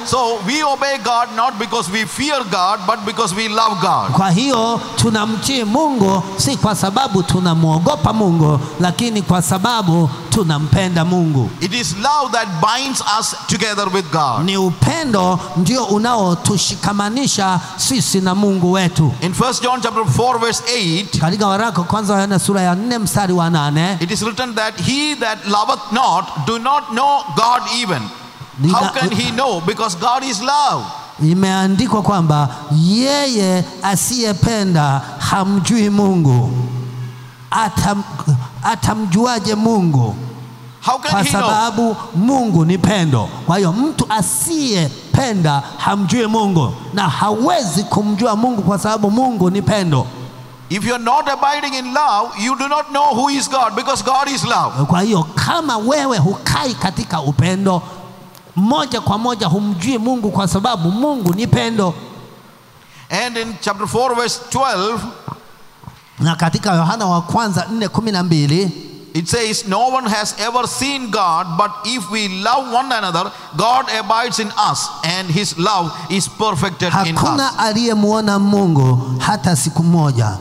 So we obey God not because we fear God, but because we love God. Kwa hiyo tunamtii Mungu si kwa sababu tunamwogopa Mungu, lakini kwa sababu tunampenda Mungu. It is love that binds us together with God. Ni upendo ndio unaotushikamanisha sisi na Mungu wetu. In 1 John chapter 4 verse 8, Katika waraka wa kwanza wa Yohana sura ya 4 mstari wa nane it is written that he that loveth not do not know God even. How Nina- can he know? Because God is love. imeandikwa kwamba yeye asiyependa hamjui Mungu. Atam, atamjuaje Mungu? How can Kwa he know? sababu Mungu ni pendo. Kwa hiyo mtu asiyependa hamjui Mungu, na hawezi kumjua Mungu kwa sababu Mungu ni pendo. If you're not abiding in love, you do not know who is God because God is love. Kwa hiyo kama wewe hukai katika upendo, moja kwa moja humjui Mungu kwa sababu Mungu ni pendo. And in chapter 4 verse 12, Na katika Yohana wa kwanza 4:12 it says, No one has ever seen God, but if we love one another, God abides in us, and his love is perfected in us. hakuna aliyemwona Mungu hata siku moja,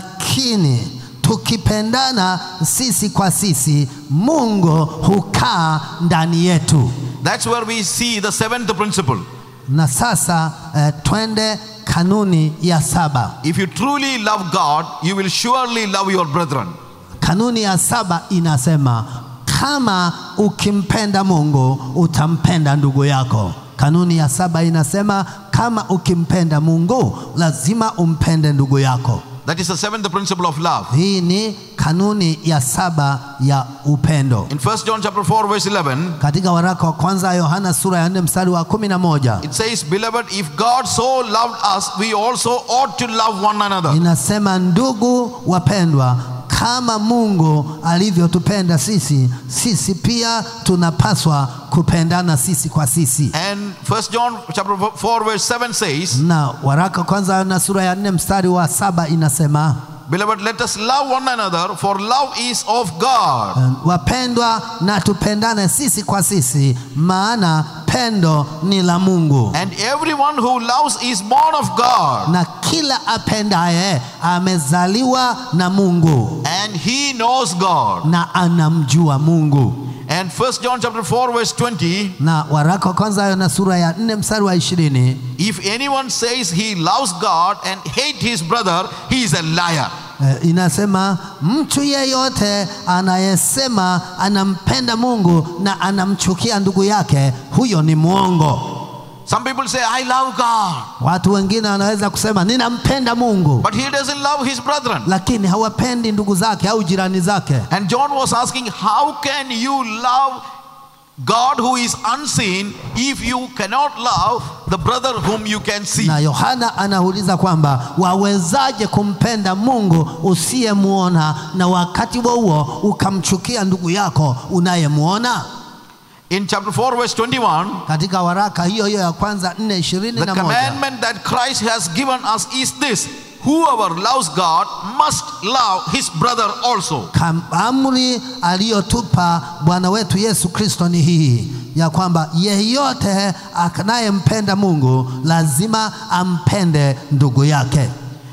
lakini tukipendana sisi kwa sisi, Mungu hukaa ndani yetu. That's where we see the seventh principle. Na sasa eh, twende kanuni ya saba. If you truly love God, you will surely love your brethren. Kanuni ya saba inasema kama ukimpenda Mungu utampenda ndugu yako. Kanuni ya saba inasema kama ukimpenda Mungu lazima umpende ndugu yako. That is the seventh principle of love. Hii ni kanuni ya saba ya upendo. In 1 John chapter 4 verse 11, Katika waraka wa kwanza wa Yohana sura ya 4 mstari wa kumi na moja it says, Beloved, if God so loved us, we also ought to love one another. inasema, ndugu wapendwa, kama Mungu alivyotupenda sisi, sisi pia tunapaswa kupendana sisi kwa sisi. And 1 John chapter 4 verse 7 says, Na waraka wa kwanza wa Yohana sura ya 4 mstari wa saba inasema Beloved, let us love one another, for love is of God. wapendwa, na tupendane sisi kwa sisi, maana pendo ni la Mungu. And everyone who loves is born of God, na kila apendaye amezaliwa na Mungu and he knows God. na anamjua Mungu. And 1 John chapter 4 verse 20, Na waraka wa kwanza na sura ya nne mstari wa ishirini if anyone says he loves God and hate his brother, he is a liar. eh, inasema mtu yeyote anayesema anampenda Mungu na anamchukia ndugu yake, huyo ni mwongo. Some people say, I love God, Watu wengine wanaweza kusema ninampenda Mungu, but he doesn't love his brethren. lakini hawapendi ndugu zake au jirani zake. And John was asking, How can you love God who is unseen if you cannot love the brother whom you can see? Na Yohana anauliza kwamba wawezaje kumpenda Mungu usiyemwona na wakati huo huo ukamchukia ndugu yako unayemwona? In chapter 4, verse 21, Katika waraka hiyo hiyo ya kwanza nne ishirini the na moja commandment that Christ has given us is this whoever loves God must love his brother also. Kam- amri aliyotupa Bwana wetu Yesu Kristo ni hii ya kwamba yeyote anayempenda Mungu lazima ampende ndugu yake.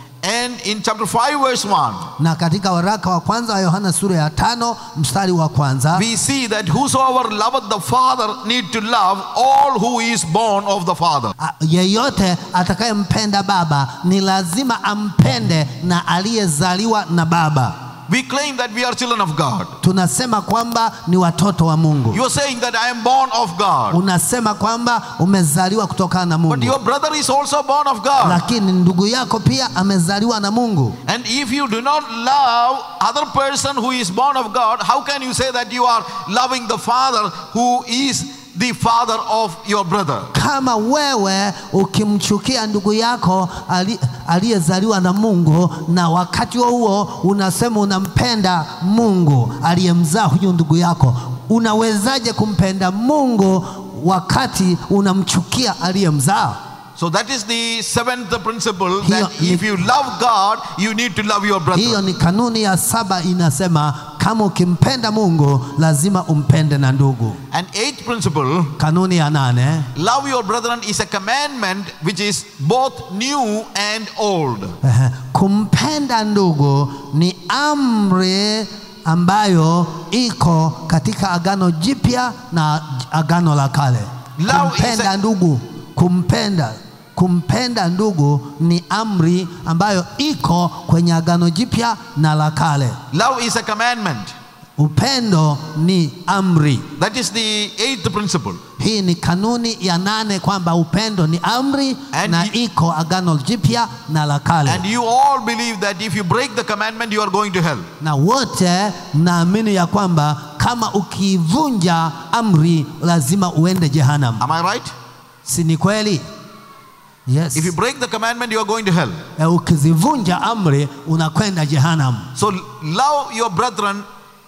And in chapter 5, verse 1, Na katika waraka wa kwanza wa Yohana sura ya tano mstari wa kwanza we see that whosoever loveth the Father need to love all who is born of the Father. A- yeyote atakayempenda baba ni lazima ampende na aliyezaliwa na baba. We claim that we are children of God. Tunasema kwamba ni watoto wa Mungu. You are saying that I am born of God. Unasema kwamba umezaliwa kutokana na But Mungu, your brother is also born of God. lakini ndugu yako pia amezaliwa na Mungu. And if you do not love other person who is born of God, how can you say that you are loving the Father who is the father of your brother? Kama wewe ukimchukia ndugu yako ali- aliyezaliwa na Mungu na wakati huo huo unasema unampenda Mungu aliyemzaa huyu ndugu yako, unawezaje kumpenda Mungu wakati unamchukia aliyemzaa? So that is the seventh principle Hiyo that ni- if you love God, you need to love your brother. Hiyo ni kanuni ya saba, inasema kama ukimpenda Mungu lazima umpende na ndugu. And eighth principle, Kanuni ya nane, love your brethren is a commandment which is both new and old. ehe, kumpenda ndugu ni amri ambayo iko katika Agano Jipya na Agano la Kale. Love is Kumpenda a- ndugu, kumpenda kumpenda ndugu ni amri ambayo iko kwenye Agano Jipya na la Kale. Love is a commandment. Upendo ni amri. That is the eighth principle. Hii ni kanuni ya nane kwamba upendo ni amri And na you- iko Agano Jipya na la Kale. And you all believe that if you break the commandment, you are going to hell. na wote mnaamini ya kwamba kama ukivunja amri lazima uende jehanamu, Am I right? si ni kweli? Yes. If you break the commandment, you are going to hell. E, ukizivunja amri unakwenda jehanamu. So love your brethren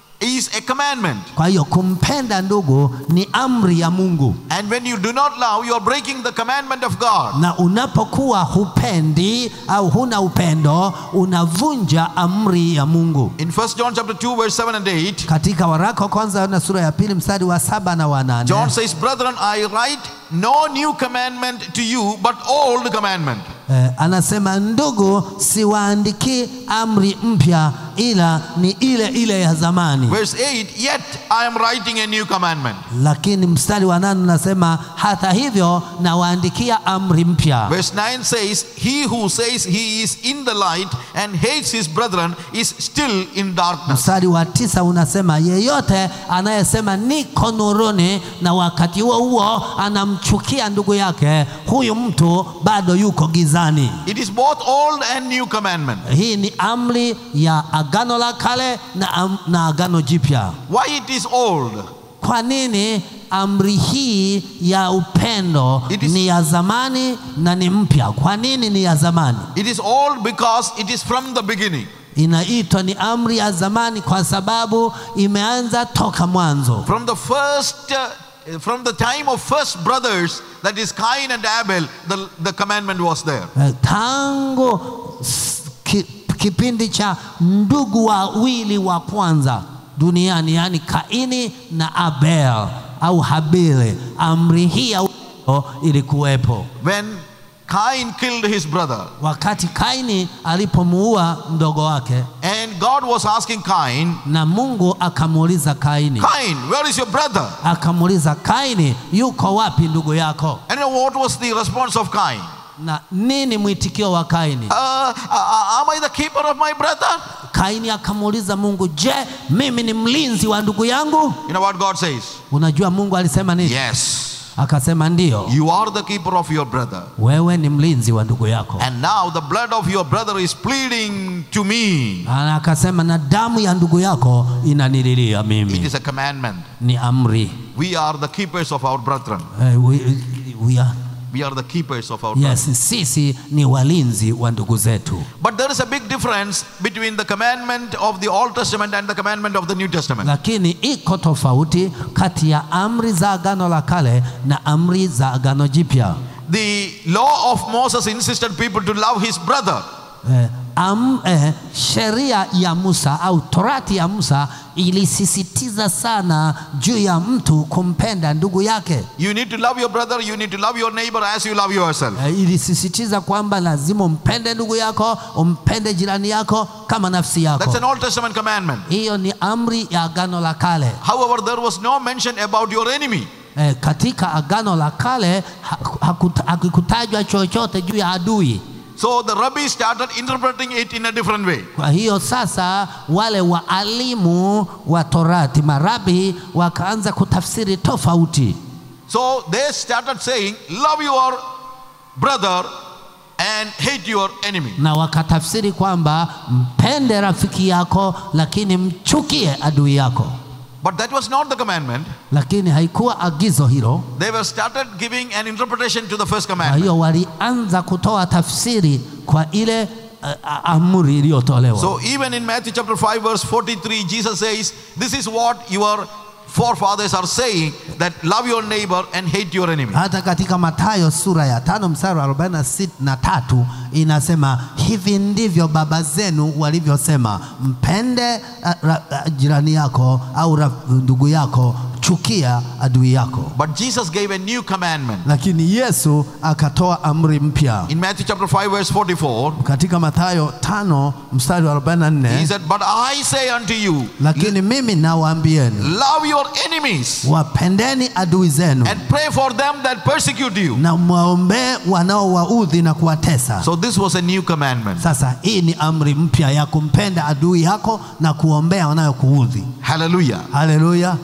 is a commandment. Kwa hiyo kumpenda ndugu ni amri ya Mungu, And when you do not love, you are breaking the commandment of God. na unapokuwa hupendi au huna upendo unavunja amri ya Mungu. In 1 John chapter 2, verse 7 and 8, Katika waraka wa kwanza na sura ya pili mstari wa saba na wa nane John says, Brethren, I write no new commandment to you, but old commandment. Eh, anasema ndugu, siwaandiki amri mpya, ila ni ile ile ya zamani. Verse 8, Yet I am writing a new commandment. Lakini mstari wa nane unasema hata hivyo nawaandikia amri mpya. Verse 9 says, He who says he is in the light and hates his brethren is still in darkness. Mstari wa tisa unasema yeyote anayesema niko nuruni na wakati huo huo anamchukia ndugu yake, huyu mtu bado yuko gizani. It is both old and new commandment. Hii ni amri ya agano la kale na, am- na agano jipya. Why it is old? Kwa nini amri hii ya upendo It is- ni ya zamani na ni mpya? Kwa nini ni ya zamani? It is old because it is from the beginning. Inaitwa ni amri ya zamani kwa sababu imeanza toka mwanzo, From the first, uh, from the time of first brothers, that is Cain and Abel, the, the commandment was there. Eh, tangu s- ki, kipindi cha ndugu wawili wa kwanza duniani, yaani Kaini na Abel au Habili, amri hii ya upendo ilikuwepo. When Cain killed his brother, wakati Kaini alipomuua mdogo wake, and God was asking Cain, na Mungu akamuuliza Kaini, Cain, where is your brother? akamuuliza Kaini, yuko wapi ndugu yako? And what was the response of Cain? Na nini mwitikio wa Kaini? Uh, uh, uh, am I the keeper of my brother? Kaini akamuuliza Mungu, je, mimi ni mlinzi wa ndugu yangu? You know what God says? Unajua Mungu alisema nini? Yes, Akasema ndiyo, you are the keeper of your brother. wewe ni mlinzi wa ndugu yako. And now the blood of your brother is pleading to me. Na akasema na damu ya ndugu yako inanililia It mimi. is a commandment. Ni amri. We are the keepers of our brethren. Eh, we, we are, We are the keepers of our brethren. yes, sisi ni walinzi wa ndugu zetu. But there is a big difference between the commandment of the Old Testament and the commandment of the New Testament. lakini iko tofauti kati ya amri za agano la kale na amri za agano jipya. The law of Moses insisted people to love his brother. Eh, am, eh, sheria ya Musa au torati ya Musa ilisisitiza sana juu ya mtu kumpenda ndugu yake. You need to love your brother, you need to love your neighbor as you love yourself. Eh, ilisisitiza kwamba lazima umpende ndugu yako, umpende jirani yako kama nafsi That's yako. an Old Testament commandment. Hiyo ni amri ya agano la kale. However, there was no mention about your enemy. Eh, katika agano la kale ha- hakuta- hakikutajwa chochote juu ya adui. So the rabbis started interpreting it in a different way. Kwa hiyo sasa wale waalimu wa Torati marabi wakaanza kutafsiri tofauti, So they started saying, Love your brother and hate your enemy. na wakatafsiri kwamba mpende rafiki yako, lakini mchukie adui yako. But that was not the commandment. Lakini haikuwa agizo hilo. They were started giving an interpretation to the first Kwa commandment. hiyo walianza kutoa tafsiri kwa ile uh, amri iliyotolewa. So even in Matthew chapter 5 verse 43 Jesus says this is what your forefathers are saying that love your neighbor and hate your enemy. Hata katika Mathayo sura ya tano mstari wa arobaini na sit- na tatu inasema hivi ndivyo baba zenu walivyosema, mpende a, ra, a, jirani yako au ra, ndugu yako, chukia adui yako. But Jesus gave a new commandment. Lakini Yesu akatoa amri mpya In Matthew chapter 5, verse 44, katika Mathayo tano mstari wa he 44, said, But I say unto you, lakini mimi nawaambieni, love your enemies wapendeni adui zenu and pray for them that persecute you. na mwaombee wanaowaudhi na kuwatesa. So this was a new commandment. Sasa hii ni amri mpya ya kumpenda adui yako na kuombea wanayokuudhi. Hallelujah. Haleluya!